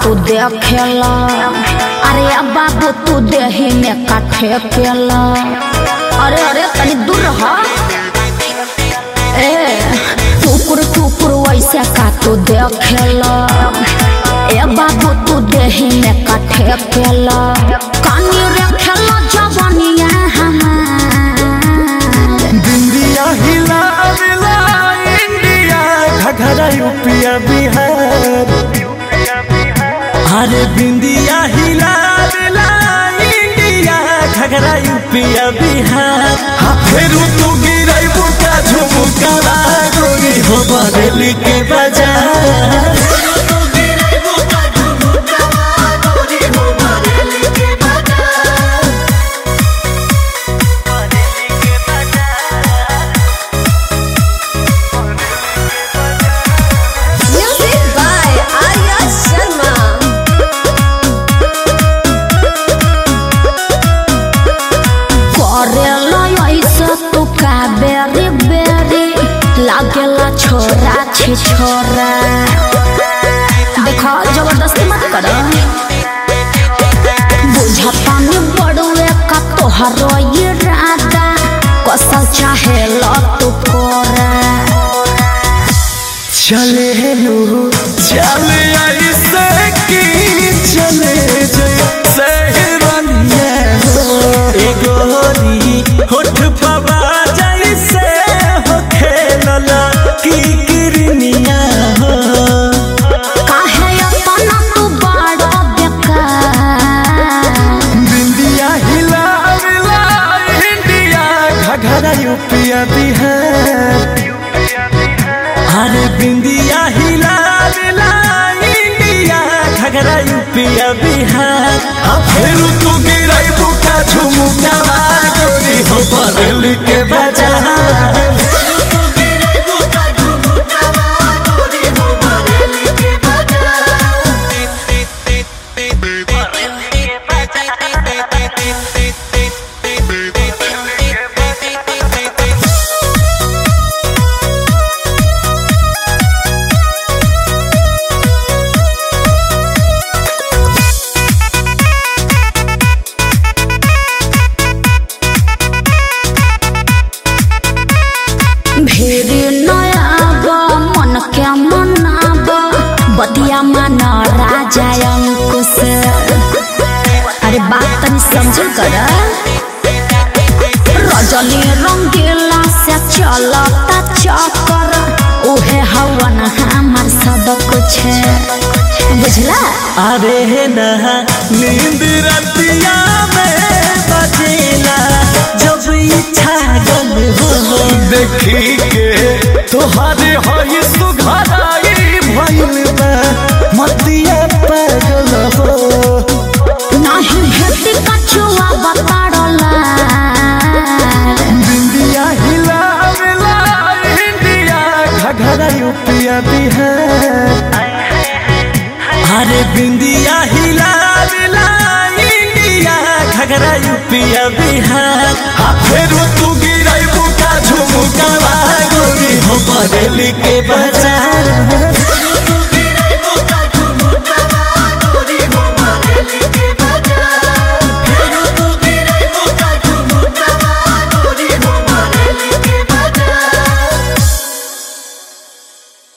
तू देखेला अरे अब बाबू तू देही में काठे केला अरे अरे तनी दूर रह ए टुकुर टुकुर वैसे का तू देखेला ए बाबू तू देही में काठे केला कानी रे खेला जवानिया हमार बिंदिया हिला मिला इंडिया घघरा यूपिया बिहार अरे बिंदिया हिला मिला इंडिया घघरा यूपिया बिहार हाँ फेरू तू गिरई बुका झुमुका गोरी हो बरेली के बाजार Music by Arya Sharma. करेला ऐसा तू का बेरी बेरी लागेला छोरा छे छोरा देखो जबरदस्ती मत कर बुझता नहीं बड़ुए का तोहरो ये राधा कसल चाहे लो तू कोरा चले लो चले ऐसे की चले जैसे रनिया हो ए गोरी होठ पवा जैसे हो खेलला की किरनिया हो काहे अपना तू बड़ा बेकार बिंदिया हिला मिला इंडिया घघरा यूपिया बिहार अरे बिंदिया हिला मिला इंडिया घघरा यूपिया बिहार अब फिर तू गिरई बुका झुमुका गोरी हो बदल के बाजार भेरी नयाब मन के मनाब बतिया मन राजा अंकुश अरे बात तनी समझल कर रजनी रंगीला से चलता चक्कर उहे हवन हमार सब कुछ बुझला अरे नहा नींद रतिया में बजेला जब इच्छा गल हो देखी के तोहरे हई सुघराई भइल बा मतिया पागल हो नाही भेटी कछुआ बताड़ला बिंदिया हिला मिला इंडिया घघरा यूपिया बिहार अरे बिंदिया हिला मिला इंडिया घघरा यूपिया बिहार हाँ फिर तू गिरई बुका झुमुका गोरी हो बरेली के बजा